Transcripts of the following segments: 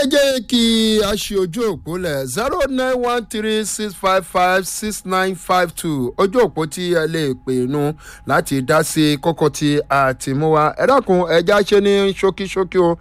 jẹ́ kí a ṣe ojú òpó lẹ̀ zero nine one three six five five six nine five two ojú òpó tí ẹ lè pè nu láti dá sí kókó tí a ti mú wa ẹ dákun ẹja ṣe ní ṣókíṣókí o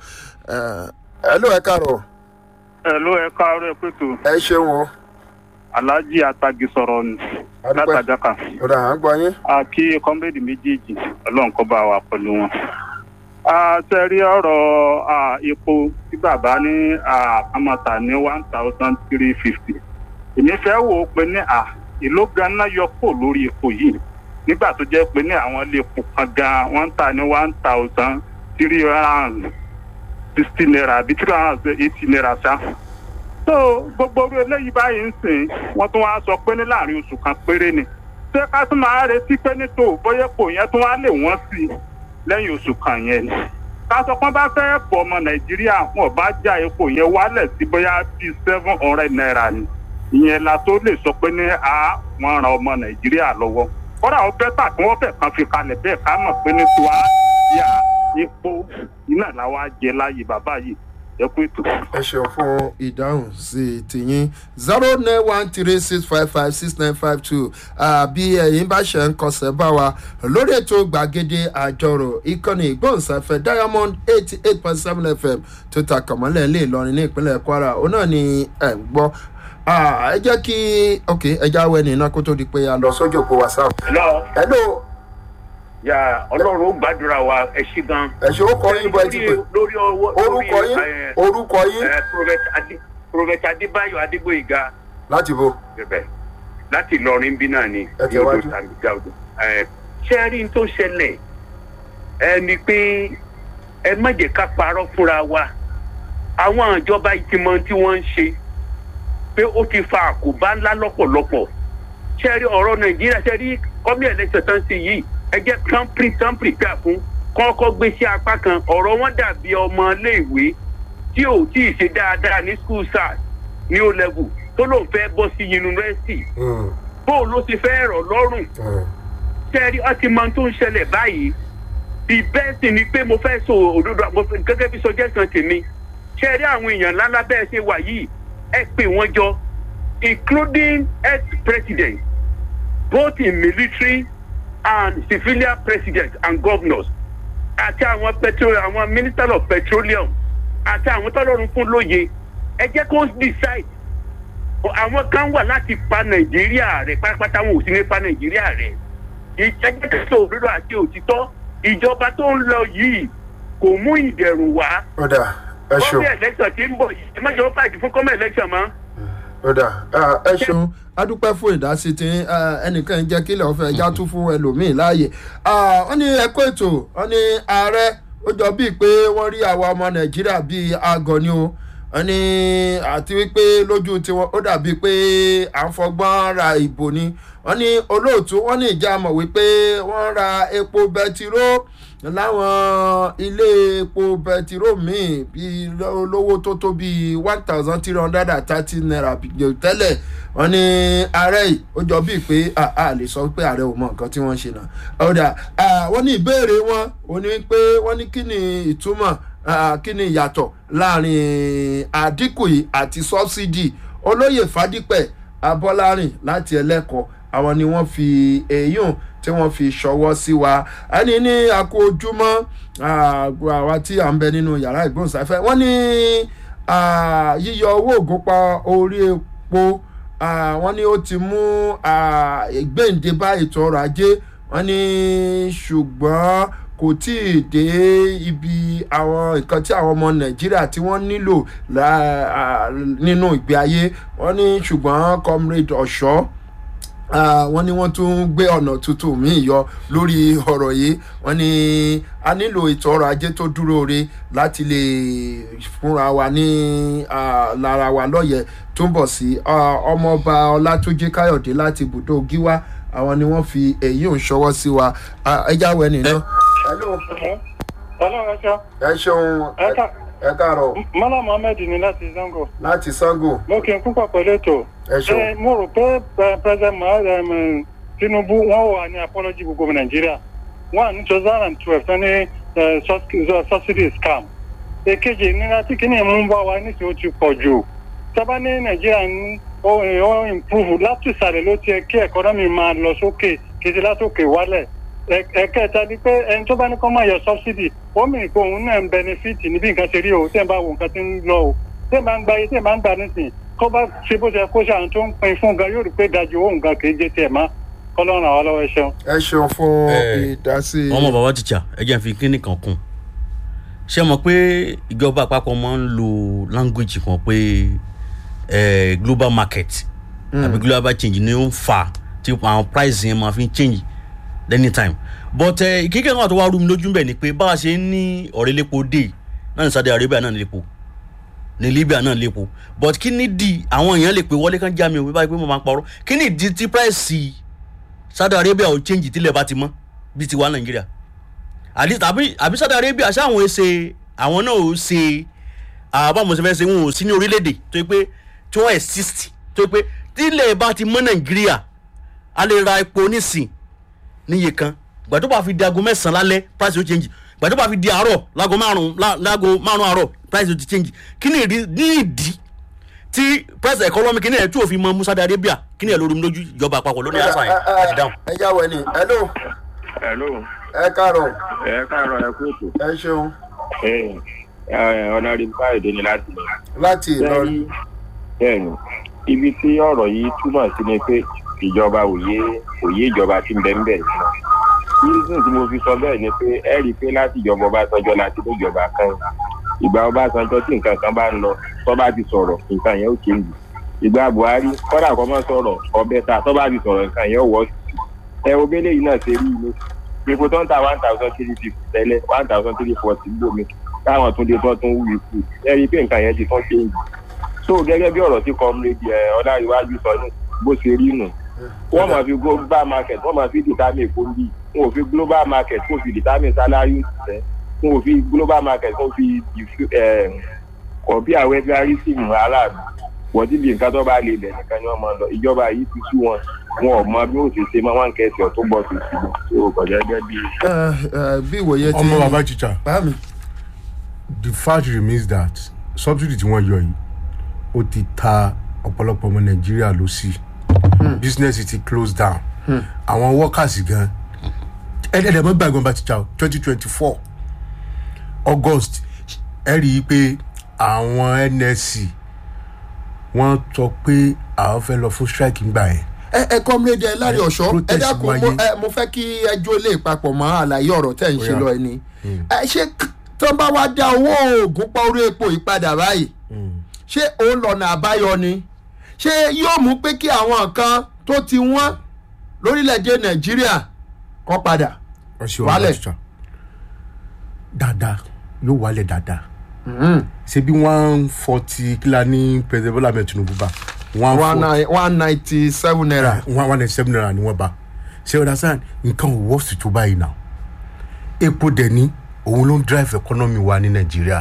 ẹ ló ẹ kàrọ̀ Hello, ẹ káàárọ̀ ẹ pẹ̀tù. ẹ ṣeun o Alhaji Atagi sọ̀rọ̀ ni Adúpẹ́. látàjáka. ọ̀dà à ń gbọ́ yín. A kí kọ́mbẹ́ẹ̀dì méjèèjì ọlọ́run kó bá wa pẹ̀lú wọn. A ṣe rí ọ̀rọ̀ ah, epo tí bàbá ní àmọ̀tà ní one thousand three fifty. Èmi fẹ́ wò ó pé ní à ìlú ganan yọ kó lórí epo yìí. Nígbà tó jẹ́ pé ní àwọn ilé epo kan gan wọ́n ń tà ní one thousand three hundred and sixty naira àbí three hundred and eighty naira ṣá so gbogbo orí eléyìí báyìí ń sìn wọn tún wá sọ pé ní láàrin oṣù kan péré ni ṣé ká tún máa retí pé ní tó bóyá kò yẹn tún wá lè wọ́n sí i lẹ́yìn oṣù kan yẹn ni ká sọ pé bá fẹ́ bọ̀ ọmọ nàìjíríà wọn bá já epo yẹn wálẹ̀ sí bóyá bíi seven hundred naira ni ìyẹn la tó lè sọ pé ní a wọn ran ọmọ nàìjíríà lọ́wọ́ kódà ó bẹ́tà kí wọ́n fẹ̀ kan fi kalẹ̀ bẹ́ẹ̀ ká mọ̀ pé ní tó a yà epo iná làwa jẹ láàyè bàbá yìí ẹ kú ètò. ẹ ṣeun fún ìdáhùn sí tìyín zero nine one three six five five six nine five two bí ẹ̀yin bá ṣe ń kọsẹ̀ bá wa lórí ètò gbàgede àjọrò ìkànnì ìgbóhùnsáfẹ́ diamond eighty eight point seven fm tó ta kàmọ́lẹ̀ lè lọrin ní ìpínlẹ̀ kwara òun náà ni ẹ̀ ń gbọ́ Ah, ẹ jẹ́ kí ok ẹ jáwé ní iná kó tó di pé a lọ sójú òpó whatsapp. lọ hello ya ọlọ́run ó gbàdúrà wa ẹ ṣí gan. ẹ ṣe orúkọ yín bọ́ ẹ ti pè lórí ọwọ́ orúkọ yín ẹ, orúkọ yín ẹ, Prophet Adé- Prophet adébáyọ̀ adégbòyìnga láti bo bẹ̀bẹ̀ láti ìlọrin bí náà ni Ẹ ní odò tẹ̀wájú. tàbíjà odò. Ẹ, ṣé ẹ rí n tó ṣẹlẹ̀ ẹ ni pé ẹ má jẹ́ ká parọ́ fúnra wa àwọn ìjọba ìtìmọ̀ tí wọ́n ń ṣe pé ó ti fa àkóbá ńlá lọ́pọ̀lọpọ̀ ṣe rí ọ̀rọ̀ nàìjíríà ṣe rí kọ́mí ẹ̀lẹ́sẹ̀ tán sí yìí ẹ jẹ́ kán pín kán pín pín fún kọ́kọ́ gbé sí apá kan ọ̀rọ̀ wọn dàbí ọmọ iléèwé tí ò tí ì ṣe dáadáa ní school sars ní o level tó lóun fẹ́ bọ́ sí yunifásitì Mm, bóun ló ti fẹ́ rọ̀ lọ́rùn mm. ṣe rí ọtí mọ tó ń ṣẹlẹ̀ báyìí the best thing ni pé mo fẹ́ sọ òdodo mo fẹ́- gẹ́gẹ́ bí suggestion tèmi ṣe rí àwọn èèyàn ńláńlá bẹ́ẹ̀ ṣe wà yìí ẹ pè wọ́n jọ including ex-president both in military and civilian president and governors àti àwọn petro àwọn minister of petroleum àti àwọn tọ́lọ́run fún lóye ẹ jẹ́ kó decide àwọn kan wà láti pa nàìjíríà rẹ pátápátá wọn ò sí ní pa nàìjíríà rẹ ìjẹ́jẹ́ kẹsàn-án òdodo àti òtítọ́ ìjọba tó ń lọ yìí kò mú ìdẹ̀rùn wá ọ̀dà ẹ ṣeun. kọ́mí election tí ń bọ̀ yìí ẹ má jọ fàájì fún kọ́mí election mọ́. ọ̀dà ẹ ṣeun adúpẹ́ fún ìdásí tí ẹnìkan jẹ́ kílẹ̀ ọ̀fẹ́ ẹja tún fún ẹlòmíì láàyè wọ́n ní ẹ̀kọ́ ètò wọ́n ní ààrẹ ó jọ bíi pé wọ́n rí àwa ọmọ nàìjíríà bíi àgọ́ ni o wọ́n ní àti wípé lójú tiwọn ó dàbí pé à ń fọgbọ́n ra ìbò ni wọ́n ní olóòtú wọ́n ní ìjà mọ̀ wípé wọ́n ra epo bẹtiró láwọn ilé epo bẹtiró míì bíi olówó tó tó bíi one thousand three hundred and thirty naira tẹ́lẹ̀ wọ́n ní ààrẹ yìí ó jọ bíi pé a a lè sọ pé ààrẹ ò mọ nǹkan tí wọ́n ń ṣe náà ọ̀dà wọ́n ní ìbéèrè wọn ò ní pé wọ́n ní kí ni ìtumọ̀ ah, kí ni ìyàtọ̀ láàrin àdínkù yìí àti sọ́bsidì olóyè fadípẹ̀ abọ́lárìn láti ẹlẹ́kọ̀ọ́ àwọn ni wọ́n fi èyún tí wọ́n fi ṣọwọ́ sí wa ẹni ní àkó ojúmọ́ àwa tí à ń bẹ nínú yàrá ìgbóhùnsáfẹ́ wọ́n ní ah, yíyọ owó ògúnpá orí epo ah, wọ́n ní ó ti mú ah, ìgbéǹde bá ètò ọrọ̀ ajé wọ́n ní ṣùgbọ́n kò tí ì dé ibi àwọn nǹkan tí àwọn ọmọ nàìjíríà tí wọ́n nílò lá- ah, nínú ìgbé ayé wọ́n ní ṣùgbọ́n comrade ọ̀ṣọ́ Ah, wọ́n ní wọ́n tún gbé ọ̀nà tuntun míì yọ lórí ọ̀rọ̀ yìí wọ́n ní a nílò ètò ọrọ̀ ajé tó dúró re láti lè fúnra wa ní ah, lára wa lọ́yẹ̀ tó ń bọ̀ sí Ah, ọmọọba ọlátúnjí káyọ̀dé láti ibùdó gíwá àwọn ni wọ́n fi èyí ò ń ṣọwọ́ sí wa Ah, ẹ jáwé nìyẹn. hello ọlọ́run ẹ̀ṣọ́ ẹ ṣeun ẹ ká ẹ káàárọ̀ mọ́lá mohammed ní láti zango láti sango mo kì í púpọ̀ pẹ̀lú ètò ẹ ṣeun ẹ mo rò pé eh, president Muhammad, um, tinubu wọn wà ní apology gbogbo ọmọ nàìjíríà wọn ní two thousand and twelve tán ní eh, sus- subsidy scam èkejì ìnira tí kìíní mú bá wa nísìnyí ó ti pọ̀ jù sábà ní nàìjíríà ń ó ó improve láti ìsàlẹ̀ ló ti yẹ kí ẹ̀kọ́nọ́mì máa lọ sókè kì í ṣe látòkè wálẹ̀ Ẹ- ẹ̀kẹta ni pé ẹni tó bá ní kọ́ máa yọ subsidy ó mìíràn pé òun náà ń benefit níbi nǹkan ṣe rí o tẹ́ ẹ̀ bá wo nǹkan tí ń lọ o tẹ́ ẹ̀ bá ń gba iye tẹ́ ẹ̀ bá ń gbà nísìnyí kó bá ṣe bó ṣe kó ṣe àwọn tó ń pin fún gan yóò rí pé dájú owó nǹkan kì í jẹ tiẹ̀ mọ́ kọ́lọ́run àwọn lọ́wọ́ ẹ ṣeun. ẹ ṣeun fún Eh, ìdásí. ọmọ bàbá tíjà ẹ jẹ́ n fi kíní kan kún ṣé mọ̀ pé ìjọba àpapọ̀ máa ń lo language kan pé eh, global market àbí global change ni ó ń fa tí àwọn price yẹn máa fi ń change anytime but eh, kíkẹ́ náà tó wá rú mi lójú bẹ́ẹ̀ ni pé bá a ṣe ń ní ọ̀rẹ́ lépo dé náà ní Saudi Arabia náà ní lépo ní Libya náà lépo but kí ni di àwọn èèyàn lè pè wọlé kan já mi ò báyìí pé mo máa ń parọ́ kí ni di tí price Saudi Arabia ò change tílẹ̀ bá ti mọ́ bíi tiwa Nàìjíríà àdí tàbí àbí Saudi Arabia ṣáwọn ẹ ṣe àwọn náà ò ṣe àbá mo ṣe fẹ́ ṣe wọn ò sí ní orílẹ̀-èdè tó yẹ pé tí wọ́n exist tó yẹ pé tílẹ̀ bá ti mọ́ Nàìjíríà a lè ra epo nísìn níye kan gbà tó bá fi di aago mẹ́sàn-án lálẹ́ price ó change gbà tó bá fi di àárọ̀ láago márùn-ún lá- láago márùn-ún àárọ̀ price ó ti change kí ni ìdí ní ìdí tí price economy kí ni ẹ̀ tí òfin mọ Saudi Arabia kí ni ẹ̀ lórí mi lójú ìjọba àpapọ̀ lórí àṣà yẹn àti dáhùn. ẹ jáwé ni hello hello ẹ káàárọ̀ ẹ káàárọ̀ ẹ kú ètò ẹ ṣeun ọ̀nà rí báyìí ní láti lọ. láti Ìlọrin. bẹ́ẹ̀ni ibi tí ọ̀rọ̀ yìí túmọ̀ sí ni pé ìjọba òye òye ìjọba ti ń bẹ ń bẹ̀ nínú. reason tí mo fi sọ bẹ́ẹ̀ ni pé ẹ rí i pé láti ìjọba Ọbásanjọ́ láti ní ìjọba kan ìgbà Ọbásanjọ́ tí nǹkan kan bá ń lọ tó bá ti sọ̀rọ̀ nǹkan yẹn ó change ìgbà Buhari kọ́dà kọ́ mọ́ sọ̀rọ̀ ọbẹ̀ ta tó bá ti sọ̀rọ̀ nǹkan yẹn ó wọ́ sí ẹ wo bẹ́lẹ̀ yìí náà ṣe rí inú epo tó ń ta one thousand three fifty tẹ́lẹ̀ one thousand three forty gbòmí táwọn tún dé tó tún wú ikú ẹ rí i pé nǹkan yẹn ti tún change so gẹ́gẹ́ bí ọ̀rọ̀ tí comrade ẹ̀ ọláríwájú sọ ní bó ṣe rí nù wọ́n máa fi global market wọ́n máa fi determine fóńdì wọn ò fi global market kó fi determine salary òṣìṣẹ́ wọn ò fi global market kó fi kọ̀bí àwọn ẹgbẹ́ arísìmù aráàlú wọ́n ti di nǹkan tó bá lè bẹ̀ nìkan ni wọ́n máa lọ ìjọba yìí ti sú wọn wọn ò mọ bí ó ti ṣe máa wọn kẹsì ọ̀ tó bọ̀ sí sí i tó kọjá gẹ́gẹ́ bí. ẹ ẹ bí ìwòye ti ọmọ bàbá chicha bá mi. the fact remains that subsidy tí wọ́n yọ yìí ó ti ta ọ̀pọ̀lọpọ̀ ọmọ nàìjíríà ló sí business ti close down àwọn workers gan ẹ̀ẹ́dẹ̀ẹ̀dẹ̀ mọ́ gbàgbọ́n bá chicha twenty twenty four august ẹ rí i pé àwọn nsc wọ́n sọ pé àwọn fẹ́ lọ fún strike ńgbà yẹn ẹ ẹ kọ́mílédé lárí ọ̀ṣọ́ ẹ protest dákun mo wáyé. ẹ mo fẹ́ kí ẹjọ́ lè papọ̀ mọ́ àlàyé ọ̀rọ̀ tẹ̀ ń ṣe Ó yá. lọ ẹni. ẹ ṣé k- tó bá wá dá owó oògùn pa orí epo ìpadà báyìí ṣé òun lọ́nà àbáyọ ni ṣé yóò mú pé kí àwọn nǹkan tó ti wọ́n lórílẹ̀‐èdè nàìjíríà kọ́ padà. ọ̀sẹ̀ Wálẹ̀. ọ̀rọ̀ chicha dáadáa yóò wálẹ̀ dáadáa ṣe bí one forty kílá ní president bola ahmed tinubu bá one one forty nine- one ninety seven naira. one one ninety seven naira ni wọ́n bá ṣe understand nǹkan ò wọ́ọ̀sì tó báyìí náà epo dẹ̀ ní òun ló ń drive economy wa ní nàìjíríà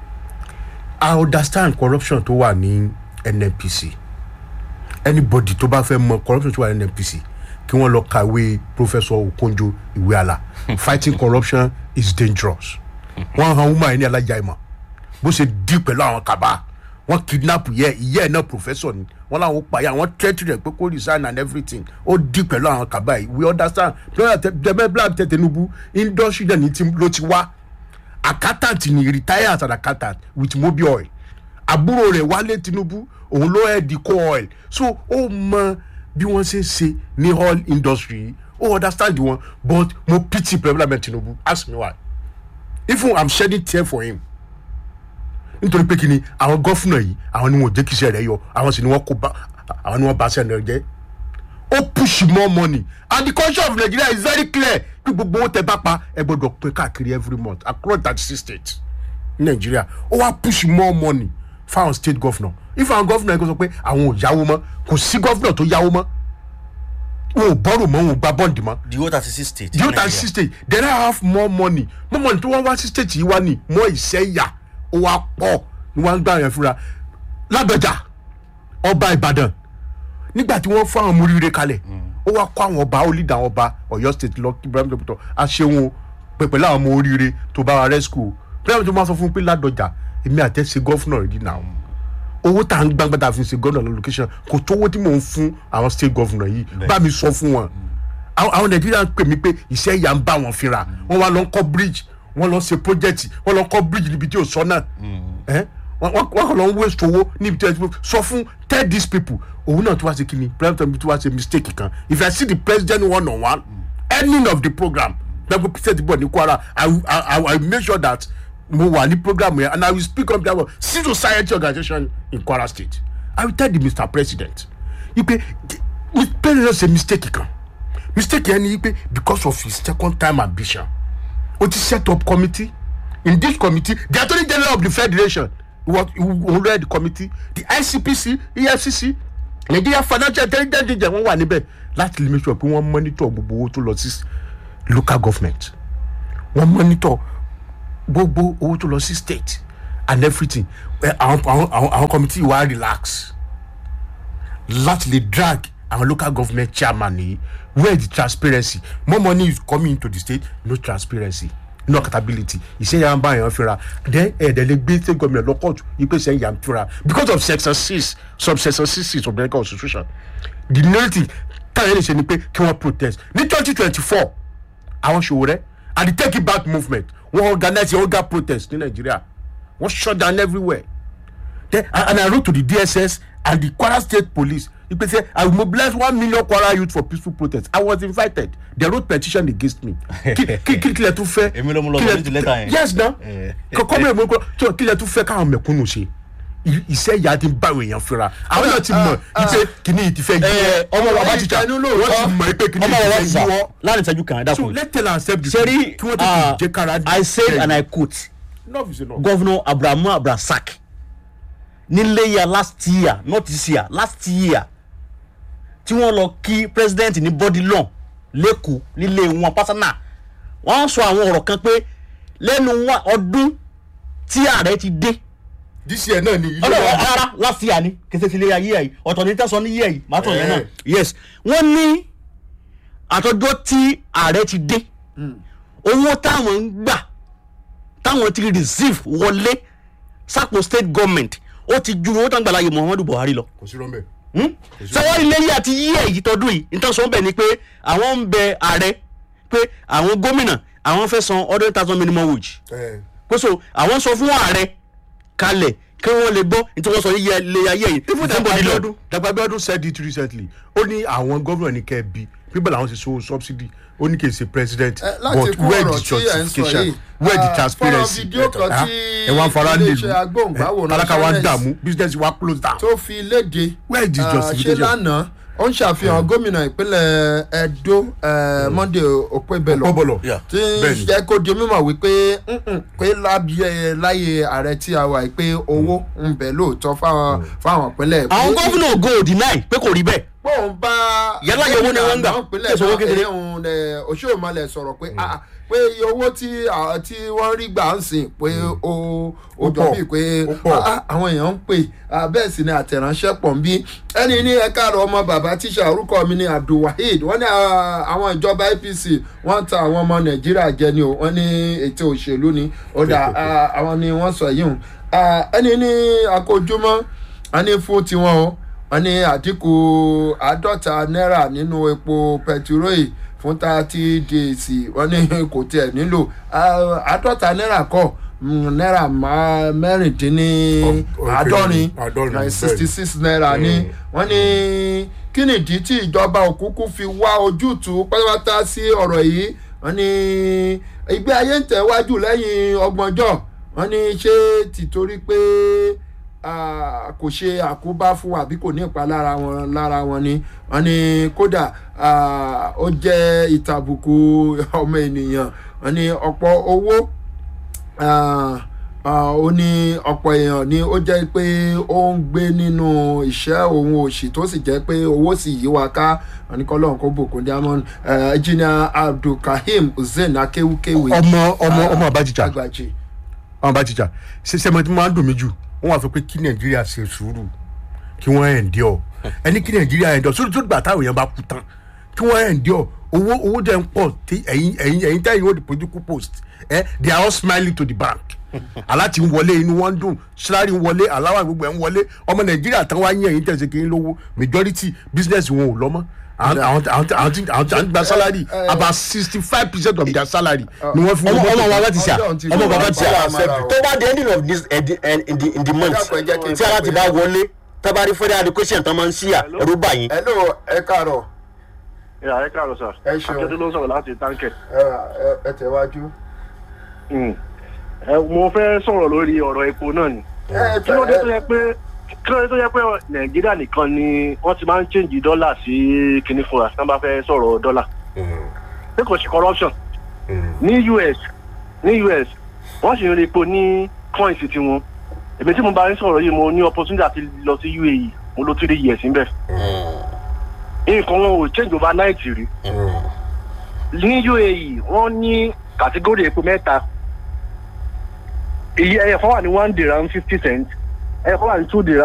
i understand corruption tó wà ní nnpc anybody tó bá fẹ́ mọ corruption tó wà ní nnpc kí wọ́n lọ kàwé professor okonjo iweala fighting corruption is dangerous wọ́n han woman yìí ní alájà ìmọ̀ bó ṣe dí pẹ̀lú àwọn kaba wọ́n kidnap yẹ ìyá ẹ̀ náà professor ni wọ́n làwọn pààyà wọ́n threat rẹ̀ pé kó resign and everything ó dí pẹ̀lú àwọn kaba yìí we understand dẹ́mẹ́bílà tẹ tinubu industry náà ní ti ló ti wá accountant ni retire as an accountant with mobil oil àbúrò rẹ̀ wálé tinubu òun ló ẹ̀ di co oil so ó mọ bí wọ́n ṣe ń ṣe ní oil industry yìí ó understand wọn but mo pity president tinubu ask me why even i'm shedding tear for him nítorí pé kíni àwọn gọ́fúnà yìí àwọn ni wọn ò jẹ́ kí iṣẹ́ rẹ̀ yọ àwọn sì ni wọ́n kó bá àwọn ni wọ́n bá iṣẹ́ rẹ̀ jẹ́ ó push more money and the culture of nigeria is very clear pé gbogbo owó tẹ bá pa ẹ gbọdọ̀ pé káàkiri every month across thirty six states ní nigeria ó wá push more money fáwọn state governor if àwọn governor yìí kò sọ pé àwọn ò yáwó mọ́ kò sí governor tó yáwó mọ́ wọn ò bọ́rò mọ́ wọn ò gba bọ́ǹdì mọ́ the whole thirty six states. the other six states then i have more money more money tó wọ́n wá sí state yìí wá ní mọ́ ìṣẹ́yà ó wá pọ̀ ni wọ́n á gbà yẹn fúnra lábẹ́jà ọba ìbàdàn nígbà tí wọ́n fún àwọn múríire kalẹ̀ ó wá kó àwọn ọba ó lead àwọn ọba ọ̀yọ́ state lọ kí ibrahim dọ́kítọ̀ aṣẹ́wọ̀n pẹ̀pẹ̀ láwọn ọmọ oríire tó bá wa rescue pẹ́ẹ́mì tó máa sọ fún un pé ládọjà èmi àtẹ ṣe gọ́fúnà rẹ̀ dì náà owó tá à ń gbàgbà tá a fi ṣe gọ́fúnà lọ́lọ́kẹ́sàn kò tó owó tí mò ń fún àwọn state gọ́fúnà yìí bá mi sọ fún wọn àwọn àwọn nàìjíríà ń pè mí pé iṣẹ́ ìyá ń bá wọn fínra wọ́n wá lọ ń kọ́ bridge wọ́n lọ ṣe project wọ́n lọ ń kọ́ bridge níbi tí ò sọ náà ẹ́ wọ́n wọ́n wọ́n kàn lọ ń waste owó níbi tí ò sọ fún tell these people òun náà tó wá ṣe kí ni president tó wá ṣe mistake kan if i see the president one on one ending of the program gbẹ́gbẹ́ president bọ̀ ní kwara i will- i i will make sure that mo wà ní program yẹn and i will speak on behalf of civil society organisation in kwara state i will tell the mr president ipe the president ṣe mistake kan mistake yẹn ni pé because of his second time ambition o ti set up committee in this committee the attorney general of the federation was who led the committee the icpc efcc nigeria financial intelligence agency wọn wà níbẹ̀ láti lè make sure pé wọ́n monitor gbogbo owó tó lọ sí local government wọ́n monitor gbogbo owó tó lọ sí state and everything Eh, àwọn àwọn àwọn àwọn committee wa relax láti lè drag àwọn local government chairman nìyí where the transparency more money is coming into the state no transparency no accountability ìṣe yà ń bá yàn fira then ẹ̀ẹ́dẹ̀ lè gbé state government lọ court ipe ṣe yà ń fira because of section six subsection six six of the american constitution the narrative táyà lè ṣe ni pé kí wọ́n protest ní twenty twenty four àwọn ṣòwò rẹ and the take it back movement wọ́n organize a whole protest ní nàìjíríà wọ́n shut down everywhere then and, and i wrote to the dss and the kwara state police ipe say i will mobilize one million kwara youth for peaceful protest i was invited they wrote petition against me kí kí kí kílẹ̀ tún fẹ́ Èmi ló mú lọ kílẹ̀- submit letter yẹn. yes na Eh. kọ́kọ́ mi ò mú kọ́ tó kílẹ̀ tún fẹ́ káwọn mẹ̀kúnnù ṣe I- iṣẹ́ ìyá ti ń bá àwọn èèyàn fira àwọn náà ti mọ̀ ipe kìíní yìí ti fẹ́ Eh, ọmọ bàbá ti tíjà wọ́n ti mọ̀ ipe kìíní ọmọ yìí bàbá ti tíjà fẹ́ yíwọ́ láàrin ìṣẹ́jú kan ẹ̀dá so kun let tell am accept the sẹ́rí kí wọ́n tètè jẹ́ kára i said and i quote enough is enough. governor abrahamu abrasak nílé ya last year not this year last year tí wọ́n lọ kí president ní body law lẹ́kọ̀ọ́ nílé wọn pásánà wọ́n sọ àwọn ọ̀rọ̀ kan pé lẹ́nu wa ọdún tí ààrẹ ti dé this year náà ni ilé ọlọ́run wa rárá last year ni kẹsẹ̀ ti lé ayé yìí ọ̀tọ̀ ní tẹ̀sán ní yẹ̀ yìí màá tọ̀ yẹn náà Eh. yes wọ́n ní àtọ́jọ́ tí ààrẹ ti dé owó táwọn ń gbà táwọn ti receive wọlé sápò state government ó ti ju owó táwọn gbà láyé muhammadu buhari lọ kò sí rọ́mbẹ́. sọwọ́n ilé yìí àti yíyẹ yìí tọdún yìí nítorí sọ bẹ́ẹ̀ ni pé àwọn ń bẹ ààrẹ pé àwọn gómìnà àwọn fẹ́ san hundred thousand minimum wage pé so àwọn sọ fún ààrẹ kalẹ̀ kí wọ́n lè gbọ́ nítorí wọ́n sọ yíyẹ lé ayé yìí even Somebody lọ. dagbabiodun dagbabiodun said it recently ó ní àwọn gómìnà ní kẹ́ bí people làwọn ti so subsidy ó ní kì í ṣe president Eh, láti but kún where ọ̀rọ̀ the tí ẹ̀ ń sọ justification yìí, where the ah, transparency fọ́nrán fídíò kan Ah, tí ẹ wá ń fara iléeṣẹ́ nílùú agbóhùngbáwòrán tálákà wa ń Channels dààmú business wa close down. tó fi léde Where is the ah, ṣe justification? lánàá ó ń ṣàfihàn gómìnà ìpínlẹ̀ edo eh, monday okpebelo Okpebholo, Yeah. tí bẹ́ẹ̀ni. jẹ́ kó di mímọ̀ wípé mm-mm, pé lábẹ́ láyé ààrẹ tí a wà yìí pé owó ń bẹ lóòótọ́ fáwọn fáwọn ìpínlẹ̀ àwọn gómìnà go deny pé kò rí bẹ́ẹ̀ pọ́ùn bá Yálà iye owó ni wọ́n ń gbà, ìpínlẹ̀ kí èso owó náà kékeré. ẹ̀hún òṣèlú sọ̀rọ̀ pé ah, pé iye owó tí ah, tí wọ́n rí gbà ń sìn pé ó ó jọ pọ̀, bíi pé ó pọ̀. ah, ah, àwọn èèyàn ń pè ah, bẹ́ẹ̀ sì ni àtẹ̀ránṣẹ́ pọ̀ ń bí ẹni ní ẹ̀ka àrò ọmọ bàbá tíṣà orúkọ mi ni abdulwaheed wọ́n ní ah, àwọn ìjọba apc wọ́n ta àwọn ọmọ nàìjíríà jẹ ni o wọ́n ní ètò òṣèlú ni ó dà ah, àwọn ni wọ́n sọ yìí hùn Ah, ẹni ní akójúmọ́ wọ́n ní fún tiwọn o wọ́n ní àdínkù àádọ́ta náírà nínú epo pẹtiróì fún thirty days wọ́n ní kò tiẹ̀ nílò Ah, àádọ́ta náírà kọ́ mm, náírà má- mẹ́rìndínní Ọ- ọ- àádọ́rin àádọ́rin, sixty six náírà ní wọ́n ní kí nìdí tí ìjọba òkúkú fi wá ojútùú pátápátá sí ọ̀rọ̀ yìí wọ́n ní ìgbé ayé ń tẹ̀wájú lẹ́yìn ọgbọ̀njọ́ wọ́n ní ṣé tìtorí pé ah, kò ṣe àkóbá fún àbí kò ní ìpalára wọn lára wọn ni wọ́n ní kódà ah, ó jẹ́ ìtàbùkù ọmọ ènìyàn wọ́n ní ọ̀pọ̀ owó ah, ah, ó ní ọ̀pọ̀ èèyàn ni ó jẹ́ pé ó ń gbé nínú ìṣẹ́ òun òṣì tó sì jẹ́ pé owó sì yí wa ká àníkọ́lọ́hún kó bùkún diamond engineer abdulkaheem hussein akéwúkéwì ọmọ ọmọ ọmọ abajijà àgbàjì. ọmọ abajijà ṣẹṣẹ mọ tí mo máa ń dùn mí jù wọn wà fún pé kí nàìjíríà ṣe sùúrù kí wọn ẹ̀ ń dí ọ ẹni kí nàìjíríà ẹ̀ ń dọ̀ sórí tó gbà táwọn èèyàn bá kú tán kí wọ́n endure owó owó dẹ̀ ń pọ̀ tí ẹ̀yin ẹ̀yin ẹ̀yin tẹ́yìn ó di political post ẹ they are all smiling to the bank aláti ń wọlé inú wọn ń dùn salary ń wọlé aláwà gbogbo ẹ̀ ń wọlé ọmọ nàìjíríà tán wá yín ẹ̀yin tẹ̀sí kí n lówó majority business wọn ò lọ́mọ́ àwọn àwọn àwọn àwọn tí àwọn tí àwọn gba salary about sixty five percent of their salary ni wọ́n fi ọmọ wọ́n ọmọ bàbá ti ṣá Ọjọ́ ti ọmọ lọ. bàbá ti ṣá Ọjọ́ tó bá di ending of this eh, the- eh, in the in the month Ẹ dákun, ẹ jẹ́ kí n tí ara ti bá wọlé tábàárí federal education tán máa ń ṣíyà ẹrú báyìí hello ẹ káàárọ̀ ìyá ẹ káàárọ̀ sà Ẹ ṣeun. akẹ́tù ló ń sọ̀rọ̀ láti táǹkẹ̀. ẹ ẹ- ẹ tẹ̀wájú. ẹ mo fẹ́ sọ̀rọ̀ lórí ọ̀rọ̀ epo náà ni. ẹ kí ló dé tó yẹ pé kí ló dé tó yẹ pé nàìjíríà nìkan ni wọ́n ti máa ń change dọ́là sí kinní fún wa tí wọ́n bá fẹ́ sọ̀rọ̀ dọ́là. pé kò sí corruption ní us ní us wọ́n sì ń rí epo ní coins tiwọn èmi tí mo bá ń sọ̀rọ̀ yìí mo ní opportunity àti lọ sí uae mo ló three years níbẹ̀ nǹkan wọn ò change overnight rí ní uae wọ́n ní kàtígórì epo mẹ́ta iye ẹ̀yẹ̀kan wà ní one dirham fifty cent ẹ̀yẹ̀kan wà ní two dirham.